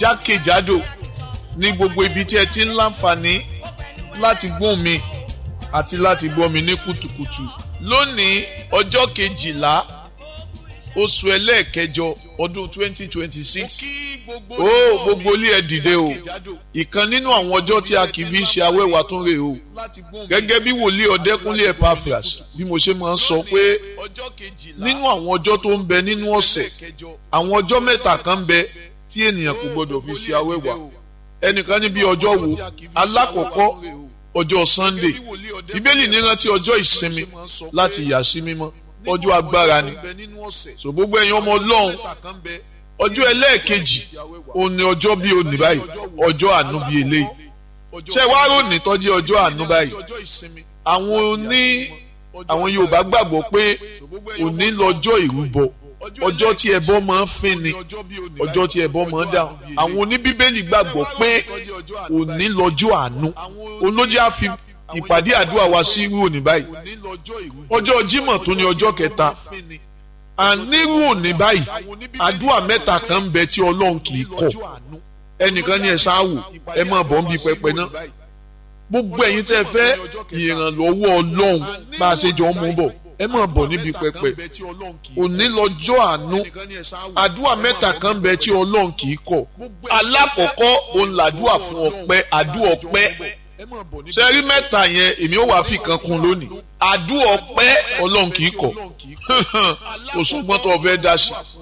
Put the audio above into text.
jákèjádò ní gbogbo ibi tí ẹ ti ń láǹfààní láti gbóhùn mi àti láti gbọ́ mi ní kùtùkùtù lónìí ọjọ́ kejìlá oṣù ẹlẹ́ẹ̀kẹjọ ọdún twenty twenty six ó gbogbo ilé ẹ dìde o ìkan nínú àwọn ọjọ́ tí a kì í fi ṣe awẹ́wà tún rè o gẹ́gẹ́ bí wòlíì ọ̀dẹ́kúnlé Epaphras bí mo ṣe máa ń sọ pé nínú àwọn ọjọ́ tó ń bẹ nínú ọ̀sẹ̀ àwọn ọjọ́ mẹ́ta kan ń bẹ tí ènìyàn kò gbọdọ̀ fi ṣe awẹ́wà ẹnìkan níbi ọjọ́ wo alákọ̀ọ́kọ́ ọjọ́ Sunday bíbélì ní rántí ọjọ́ ìsinmi láti yà sí mímọ́ ọjọ́ agbára ni so gbogbo ẹ̀yin ọmọ Ọlọ́run ọjọ́ ẹlẹ́ẹ̀kejì òun ni ọjọ́ bíi òní báyìí ọjọ́ àánú bíi eléyìí ṣé wàá ròní tọ́jú ọjọ́ àánú báyìí àwọn oní àwọn Yorùbá gbàgbọ́ pé òní lọ́jọ́ ìrúbọ ọjọ́ tí ẹbọ máa ń fín ni ọjọ́ tí ẹbọ máa ń dáhùn àwọn oníbíbélì gbàgbọ́ pé òní lọ́jọ́ àánú olójú àfi ìpàdé àdúrà wa sí irú òní báyìí ọjọ́ Jímọ̀ tó ní ọjọ́ kẹta ànírú òní báyìí àdúrà mẹ́ta kan ń bẹ tí Ọlọ́run kì í kọ̀ ẹnìkan ní ẹ ṣáàwò ẹ máa bọ̀ ń bi pẹpẹ náà gbogbo ẹ̀yin tẹ́ fẹ́ ìrànlọ́wọ́ Ọlọ́run bá a ṣe jọ ń mú bọ̀ ẹ máa bọ̀ níbi pẹpẹ òní lọ́jọ́ àánú àdúrà mẹ́ta kan ń bẹ tí Ọlọ́run kì í kọ̀ alákọ̀ọ́kọ́ òun làdúrà fún ọpẹ́ àdúrà ọpẹ́ sẹ́rí mẹ́ta yẹn èmi ò wá fi kan kún lónìí àdúrà ọpẹ́ ọlọ́run kì í kọ̀ kò sọ́gbọ́n tó o fẹ́ dá sí